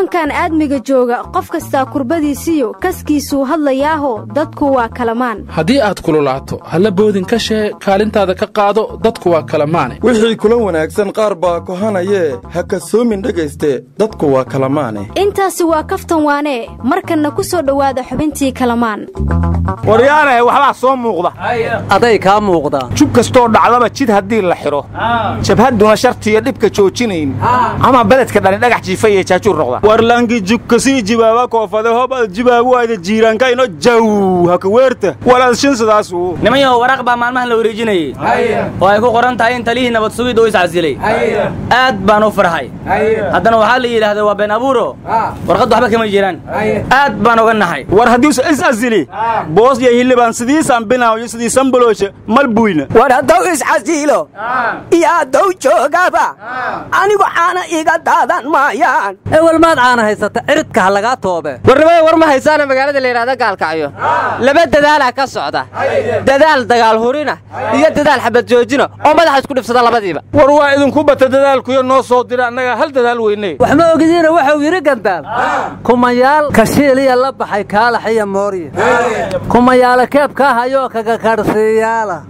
koonkan aadmiga jooga qof kastaa kurbadiisiyo kaskiisuu hadlayaaho dadku waa kalamaan haddii aad kululaato halla boodin ka shee kaalintaada ka qaado dadku waa kalamaane wixii kula wanaagsan qaar baa kohanayee ha kasoomin dhegayste dadku waa kalamaane intaasi waa kaftan waanee markanna ku soo dhowaada xubintii kalamaan waryaanahe waxbaa soo muuqda aday kaa muuqdaa jub kastoo dhacdaba jid haddii la xidho jabhadduna shartiiyo dhibka joojinayn ama beledka dhani dhagax jiifa iyo jaajuur noqda warlangi jubkasii jibaaba koofade hobad jibaabu ayda jiiraankayno jaw haka weerta walaad shin sidaasu nimanyahow waraaq baa maalmahan la wareejinayey oo ay ku qoran tahay in talihii nabad sugid uu iscasilay aad baan u farxay haddana waxaa la yidhaahday waa been abuuro warqaddu waxba kama jiraan aad baan uga naxay war haddiisu iscasili boos iyo hillibaan sidiisaan binaayo sidiisan balooshe mal buyna war hadduu iscasiilo iyo hadduu joogaba anigu caana iga daadan maayaan ewel maad caana haysata ciridka ha lagaa toobe warnimada war ma haysaana magaalada la yidhahda gaalkacyo laba dadaalaa ka socda dadaal dagaal hurina iyo dadaal xabad joojina oo madaxa isku dhibsada labadiiba war waa idinku bata dadaalkuyo noo soo dira annaga hal dadaal weyne wax ma ogidiina wuxuu yidhi gandaal kumayaal kashiiliya la baxay kaalaxiya moorye kumayaala keebkaa hayoo kaga kadhsiiyaala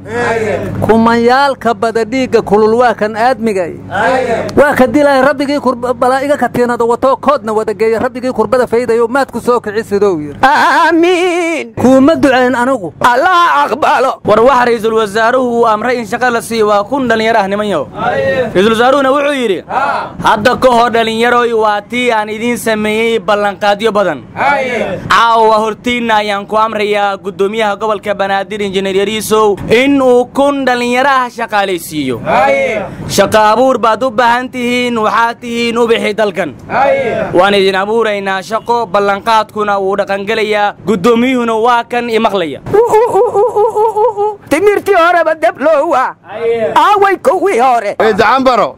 kumayaal ka bada dhiigga kulul waa kan aadmigay waa ka dilay rabbigii balaa'iga katiinada watoo koodna wadageeya rabbigii kurbada faydayo maad ku soo kici sidou yidhi aamiin kuuma ducayn anigu allah aqbalo war waxa ra'iisul wasaaruhu uu amray in shaqa la siiyo waa kun dhallinyaro ah nimanyahow ra'iisul wasaaruhuna wuxuu yidhi hadda ka hor dhallinyaroy waa tii aan idiin sameeyey ballanqaadyo badan caawa hortiinna ayaan ku amrayaa guddoomiyaha gobolka banaadir injineer yariisow in uu kun dhallinyaro ah shaqaalaysiiyo shaqa abuur baad u baahan tihiin waxaad tihiin ubixi dalkan waan idin abuuraynaa shaqo ballanqaadkuna wuu dhaqangelayaa guddoomiyuhuna waa kan imaqlaya timirtii horeba debloowa aaway kuwii hore dacambaro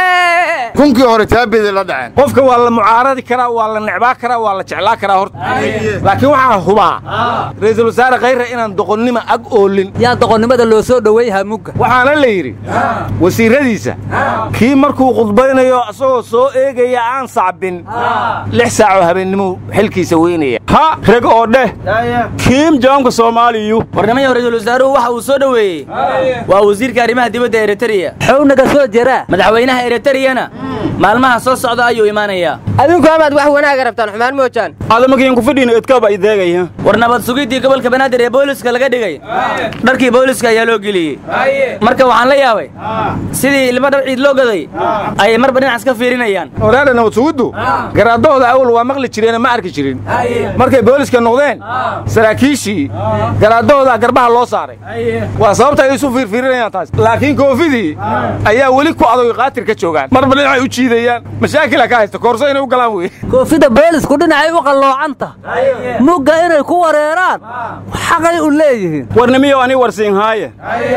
kunkii hore taabidi la dhaceen qofka waa la mucaaradi karaa waa la necbaa karaa waa la jeclaa karaa horta laakiin waxaan hubaa ra'iisul wasaare khayre inaan doqonnima ag oolin yaa doqonnimada loo soo dhoweyhaa mugga waxaana la yidhi wasiirradiisa kii markuu khudbaynayo asagoo soo eegaya aan sacbin lix saacoo habeennimuu xilkiisa weynaya ha reg oo dheh kiim jawaamka soomaaliyu warnimayahu ra'iisul wasaaruhu waxa uu soo dhoweeyey waa wasiirka arrimaha dibadda eritreya xownaga soo jiraa madaxweynaha eritreyana maalmaha soo socda ayuu imaanayaa adinku amaad wax wanaaga rabtaan xumaan moojaan adamakiin ku fadhiina idkaaba ideegaya war nabad sugiddii gobolka banaadir ee booliska laga dhigay dharkii booliska ayaa loo geliyey marka waxaan la yaabay sidii ilmo dhar ciid loo gaday ayay marba dhinac iska fiirinayaan waraadha nabad sugiddu garaadahooda awal waa maqli jireene ma arki jirin markay booliska noqdeen saraakiishii garaadahooda garbaha loo saaray waa sababta ay isu fiirfiirinayaan taas laakiin koofidii ayaa weli ku adoy qaatir ka joogaan marba dhinacay u jiidayaan mashaakila ka haysta koorso inay u galaan wey koofida boolisku dhinacay u qalloocanta mugga inay ku wareeraan xaqay u leeyihiin warnimiyow ani warsiinhaaye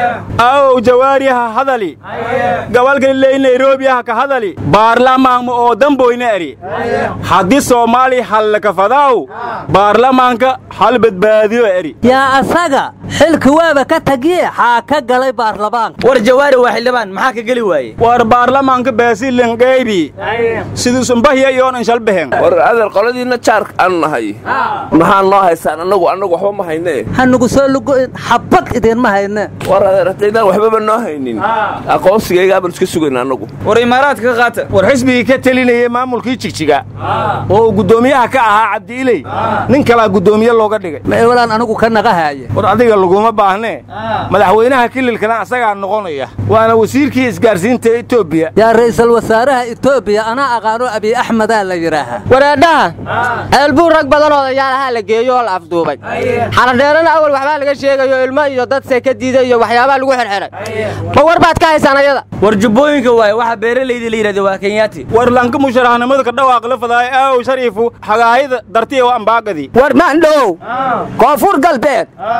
aow jawaariyaha hadali gabalgaliley nairobiyaha ka hadali baarlamaanma oo damboyna eri haddii soomaali hallakafadaaw baarlamaanka hal badbaadiyo eri yaa asaga xilki waaba ka tagiye xaa ka galay baarlamaanka war jawaari waa xildhibaan maxaa ka geli waaye war baarlamaanka baasilinqeybi siduusunbahya iyoonan shalbehen war adeer qoladiinna jaarka aanu nahay maxaa noo haysaan annagu annagu waxba ma hayne hanugu soo lugoyn xabad idinma hayne war adeer haddaydaan waxbaba noo haynin aqoonsigaygaabaan iska sugayna annagu war imaaraadka ka qaata war xisbigii ka telinayey maamulkii jigjiga oo uu guddoomiyaha ka ahaa cabdiiley nin kalaa guddoomiye looga dhigay ma ewalaan anigu ka naqahaaye war adiga laguma baahnee madaxweynaha kililkana asagaa noqonaya waana wasiirkii isgaarsiinta etoobiya yaa ra'iisul wasaaraha etoobiya anaa aqaano abiy axmedaa la yidhaahaa wareedhaha ceelbuu rag badan odayaalahaa la geeyo oo la afduubay xaladheerana awal waxbaa laga sheegayo ilmo iyo dad seeka diiday iyo waxyaabaa lagu xirxiray ma war baad ka haysaan ayada war jubbooyinka waaye waxa beeralayda la yidhahda waa kenyaati war lanka musharaxnimada ka dhawaaqla fadaay aaw shariifu xagaahida dartiya waa ambaagadi war maandhow koonfur galbeed abbu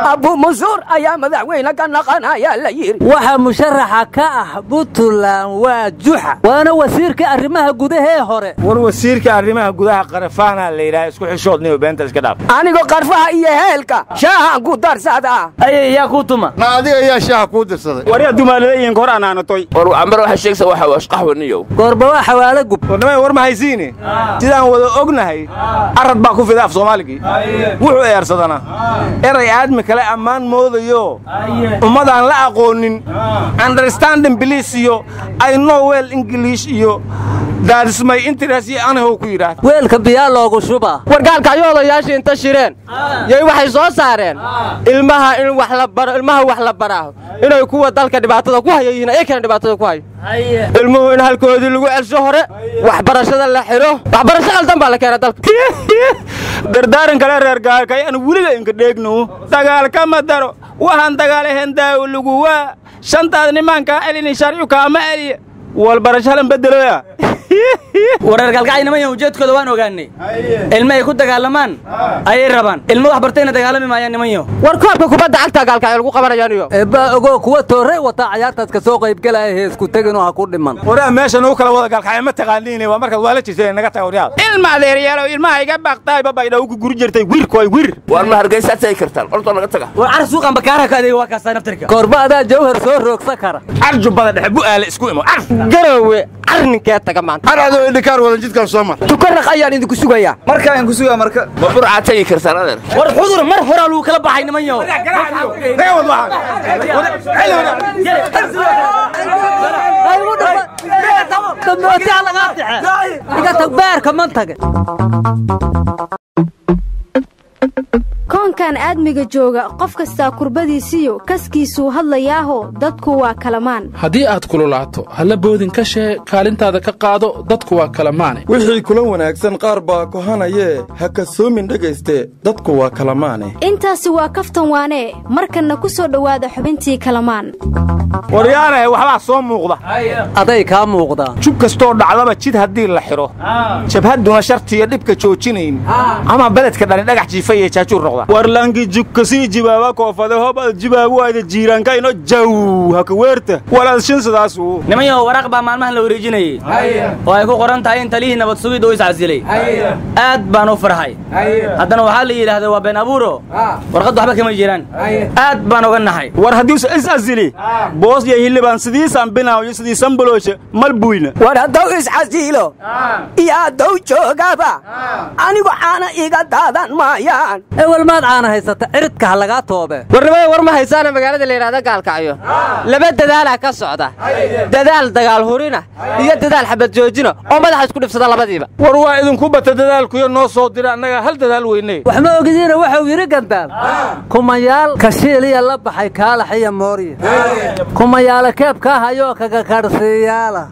mansuur ayaa madaxweyne ka naqanaya la yidhi waxa musharaxa ka ah puntland waa juxa waana wasiirka arrimaha gudahee hore war wasiirka arrimaha gudaha qarafaana la yidhaha isku xishoodniyo beenta iska dhaaf anigoo qarfaha iyo heelka shaahan ku darsadaa aye yaa kuu tuma ma adiga ayaa shaaha kuu dirsaday waryaa dumaaladayiinka hor anaanatoy war cambar waxaa sheegaysa waxa waa shqaxwaniyow goorba waa xawaalo gub warnamay war ma haysiine sidaan wada ognahay arad baa ku fida af soomaaligii wuxuu eersadana eray aadmi kale ammaan moodayo ummadaan la aqoonin understanding bliis iyo i know well english iyo daadismay interes iyo anahow ku yidhaahda weelka biyaa loogu shubaa wargaalka ayuu odayaashii inta shireen yay waxay soo saareen ilmaha in wax la baro ilmaha wax la baraaho inay kuwa dalka dhibaatada ku haya yihiin ayakana dhibaatada ku hayo ilmuhu in halkoodii lagu celsho hore waxbarashada la xidho waxbarasho qaldan baa la keena dalka dardaaran kale reer gaalka ayaan weliga inka dheegno dagaalka ma daro waxaan dagaalahayn daawo lagu waa shantaad nimankaa celini sharcu kaama celiya walbarashalan beddeloya wareer galgacaynimaya ujeedkooda waan ogaanay ilmo ay ku dagaalamaan ayay rabaan ilmo wax bartayna dagaalami maayaan nimanyo war koobka kubadda cagta gaalka ay lagu qabanayaan iyo eebbaa ogoo kuwa toorey wataa cayaartaas ka soo qaybgelaya heesku teginoo ha ku dhiman waraa meeshan uu kala wada gaalkacay ma taqaaniine waa markaad waala jirteen naga taga waryaada ilma adeeryaalow ilmaha iga baaqtaay babaydhaw ku guri jirtay wirkoy wir waar ma hargeysaad tagi kartaan ortoo naga taga war car suuqan bakaaraha ka adeega waa kaastaa naftirka goorba adaa jawhar soo roogsa kara carjubbada dhexe bu'aale isku imo car garowe carninkee taga maanta har adoo idhikaar wadan jidkan soo mar tukanaq ayaan idinku sugayaa markaan ku sugaa marka ma burcaad tagi kartaan adeer war xudur mar horaa lagu kala baxay nimanyo damootaa lagaa dixe iga tag beerka man tage koonkan aadmiga jooga qof kastaa kurbadiisiyo kaskiisuu hadlayaaho dadku waa kalamaan haddii aad kululaato halla boodin ka shee kaalintaada ka qaado dadku waa kalamaane wixii kula wanaagsan qaar baa kohanayee ha kasoomin dhegayste dadku waa kalamaane intaasi waa kaftan waanee markanna ku soo dhowaada xubintii kalamaan waryaanahe waxbaa soo muuqda aday kaa muuqdaa jub kastoo dhacdaba jid haddii la xidho jabhadduna shartiiyo dhibka joojinayn ama beledka dhani dhagax jiifa iyo jaajuur noqda warlanki jukkasii jibaaba koofade hobad jibaabu ayda jiiraankayno jaw haka weerta walaad shin sidaasu nimanyo waraaq baa maalmahan la wareejinayey oo ay ku qoran tahay in talihii nabad sugid uu iscasilay aad baan u farxay haddana waxaa la yidhaahda waa been abuuro warqad waxba kama jiraan aad baan uga naxay war haddiisu is asili boos iyo hillibaan sidiisaan binaayo sidiisan bolooshe mal buyna war haddow iscasiilo iyo haddow joogaba anigu caana iga daadan maayaan ewel maad caana haysata ciridka ha lagaa toobe warnimada war ma haysaana magaalada la yidhahda gaalkacyo laba dadaalaa ka socda dadaal dagaal hurina iyo dadaal xabad joojina oo madaxa isku dhibsada labadiiba war waa idinku bata dadaalkuyo noo soo dira annaga hal dadaal weyne wax ma ogidiina waxuu yidhi gandaal kumayaal kashiiliya la baxay kaalax iyo moorya kumayaala keebkaa hayoo kaga kadhsiiyaala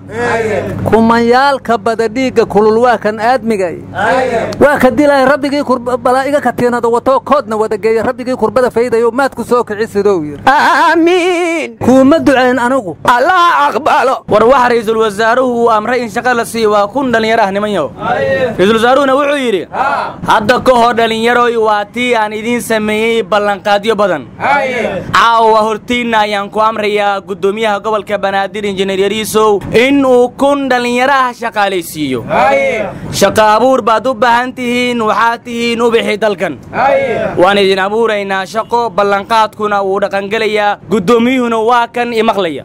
kumayaal ka bada dhiigga kulul waa kan aadmigay waa ka dilay rabbigii balaa'iga katiinada watoo koodna wada geeya rabbigii kurbada faydayo maadku soo kici sidou yidhi aamiin kuuma ducayn anigu allah aqbalo war waxa ra'iisul wasaaruhu uu amray in shaqa la siiyo waa kun dhallinyaro ah nimanyo ra'iisul wasaaruhuna wuxuu yidhi hadda ka hor dhallinyaroy waa tii aan idiin sameeyey ballanqaadyo badan caawa hortiinna ayaan ku amrayaa guddoomiyaha gobolka banaadir injineer yariisow in uu kun dhallinyaro ah shaqaalaysiiyo shaqa abuur baad u baahan tihiin waxaad tihiin ubixi dalkan waan idin abuuraynaa shaqo ballanqaadkuna wuu dhaqangelayaa guddoomiyuhuna waa kan imaqlaya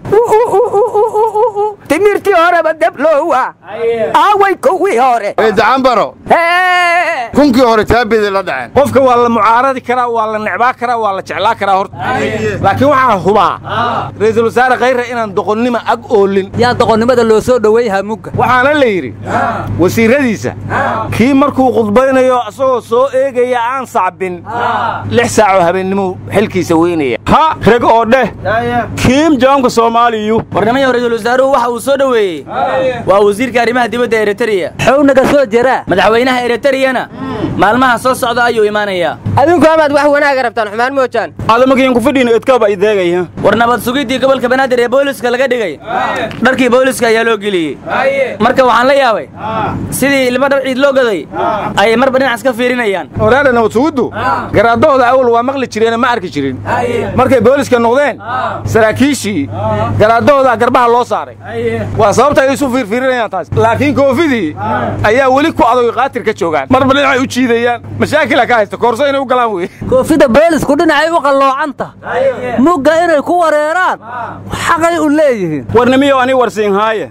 timirtii horeba debloowa aaway kuwii hore eedacambaro kunkii hore taabedi la dhaceen qofka waa la mucaaradi karaa waa la necbaa karaa waa la jeclaa karaa horta laakiin waxaan hubaa ra'iisul wasaare khayre inaan doqonnimo ag oolin yaa doqonnimada loo soo dhoweeyhaa mugga waxaana la yidhi wasiirradiisa kii markuu khudbaynayo asagoo soo eegaya aan sacbin lix saacoo habeennimuu xilkiisa weynaya ha reg oo dheh kiim jawaamka soomaaliyu warnimayo ra'iisul wasaaruhu waxa uu soo dhoweeyey waa wasiirka arrimaha dibadda eritreya xow naga soo jiraa madaxweynaha eritreyana maalmaha soo socda ayuu imaanayaa adinku amaad wax wanaaga rabtaan xumaan moojaan adamakiin ku fidhiin idkaba ideegaya war nabad sugiddii gobolka banaadir ee booliska laga dhigay dharkii booliska ayaa loo geliyey marka waxaan la yaabay sidii ilmo dhar ciid loo gaday ayay marba dhinac iska fiirinayaan waraadha nabad suguddu garaadahooda awal waa maqli jireene ma arki jirin markay booliska noqdeen saraakiishii garaadahooda garbaha loo saaray waa sababta ay isu fiirfiirinayaan taas laakiin koofidii ayaa weli ku adoy qaatir ka joogaan marba dhinacay u jiidayaan mashaakila ka haysta koorso inay u galaan wey koofida boolisku dhinacay u qalloocanta mugga inay ku wareeraan xaqay u leeyihiin warnimiyo ani warsiinhaaye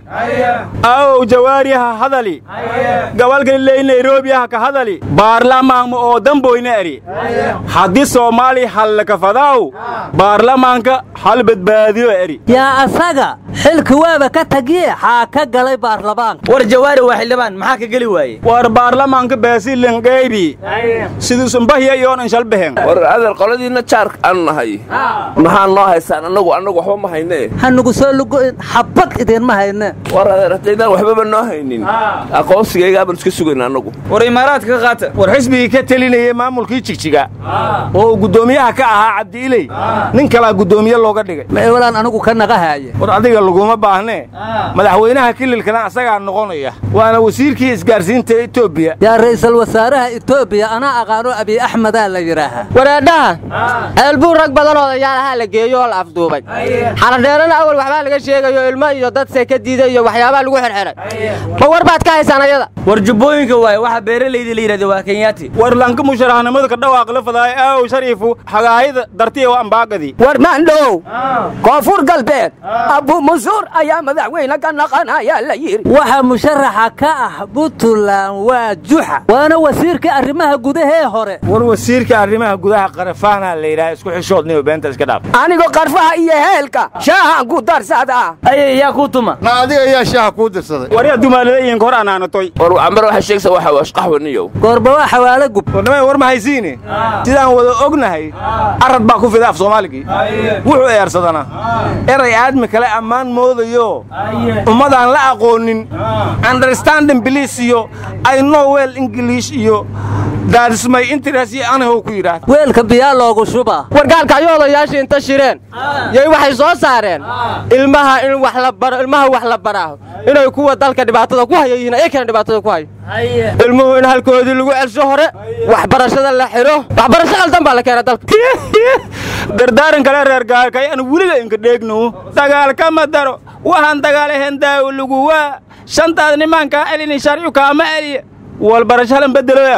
aow jawaariha hadali gabalgaliley nairobiyaha ka hadali baarlamaanma oo damboyna eri haddii soomaali hallakafadaaw baarlamaanka hal badbaadiyo eri yaa asaga xilki waaba ka tagiye xaa ka galay baarlamaanka war jawaari waa xildhibaan maxaa ka geli waaye war baarlamaanka baasilinqeybi siduusunbahiya iyoonan shalbehen war adeer qoladiinna jaarka aanu nahay maxaa noo haysaan annagu annagu waxba ma haynee hanugu soo lugo'in xabad idinma hayne war adeer haddaydaan waxbaba noo haynin aqoonsigaygaabaan iska sugayna annagu war imaaraadka ka qaata war xisbigii ka telinayey maamulkii jigjiga oo uu guddoomiyaha ka ahaa cabdiiley nin kalaa guddoomiye looga dhigay ma ewalaan anigu ka naga haaye war adiga laguma baahnee madaxweynaha kililkana asagaa noqonaya waana wasiirkii isgaarsiinta etoobiya yaa ra'iisul wasaaraha etoobiya anaa aqaano abiy axmedaa la yidhaahaa waraadhaha ceelbuu rag badan odayaalahaa la geeyo oo la afduubay xaladheerana awal waxbaa laga sheegayo ilmo iyo dad seeka diiday iyo waxyaabaa lagu xirxiray ma war baad ka haysaan ayada war jubbooyinka waaye waxa beeralayda la yidhahda waa kenyaati war lanka musharaxnimada ka dhawaaq la fadaay aaw shariifu xagaayada dartiya waa ambaaqadii war maandhow koonfur galbeed abu musuur ayaa madaxweyne ka naqanaya la yidhi waxa musharaxa ka ah puntland waa juxa waana wasiirka arrimaha gudahee hore war wasiirka arrimaha gudaha qarafaana la yidhaha isku xishoodniyo beenta iska dhaaf anigo qarfaha iyo heelka shaahan ku darsada aye yaa kuu tuma na adiga ayaa shaaha kuu dirsaday waryaa dumaaladayiinka hor anaanatoy war cambar waxay sheegaysaa waxa waa shqaxwaniyow goorba waa xawaalo gub warnimay war ma haysiine sidaan wada ognahay arad baa ku fida af soomaaligii wuxuu eersadana eray aadmi kale ammaan moodayo ummadaan la aqoonin understanding biliis iyo i know well english iyo daadismay interest iyo anihow ku yidhaahda weelka biyaa loogu shubaa wargaalka ayo odayaashii inta shireen yay waxay soo saareen ilmaha in wax la baro ilmaha wax la baraaho inay kuwa dalka dhibaatada ku hayo yihiin ayakana dhibaatada ku hayo ilmuhu in halkoodii lagu celsho hore waxbarashada la xidho waxbarasho qaldan baa la keena dalka dardaaran kale reer gaalkay aan weliga inka dheegno dagaalkama daro waxaan dagaalahen daawo lagu waa shantaad nimaankaa elini sharcu kaama eliya walbarasho halan bedeloya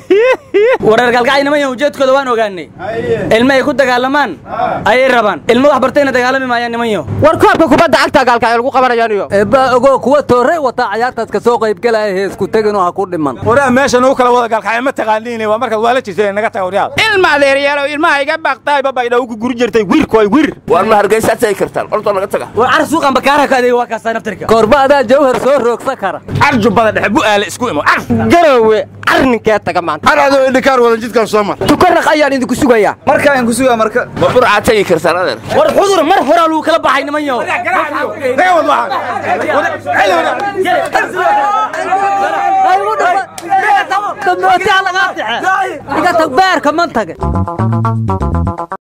wareer galgacay nimanyan ujeedkooda waan ogaanay ilmo ay ku dagaalamaan ayay rabaan ilmo wax bartayna dagaalami maayaan nimanyo war koobka kubadda cagta gaalkacyo lagu qabanayaan iyo eebbaa ogoo kuwa toorey wataa cayaartaas ka soo qaybgelaya heesku teginoo ha ku dhiman waraa meesha nagu kala wada gaalkacyo ma taqaaniine waa markaad waala jirteen naga taga waryaal ilma adeeryaalow ilmaha iga baaqtaay babaydhaw ku guri jirtay wirkoy wir war ma hargeysaad tagi kartaan ortoo naga taga war car suuqan bakaaraha ka adeega waa kaasaa naftirka goorba adaa jawhar soo roogsa kara carjubbada dhexe bu'aale isku imo car garowe carninkee taga maanta har adoo indhikaar wadan jidkan soo mar tukanaq ayaan idinku sugayaa markaa aan ku sugaa marka ma burcaad tagi kartaan adeer war xudur mar horaa lagu kala baxay nimanyo iga tag beerka man tage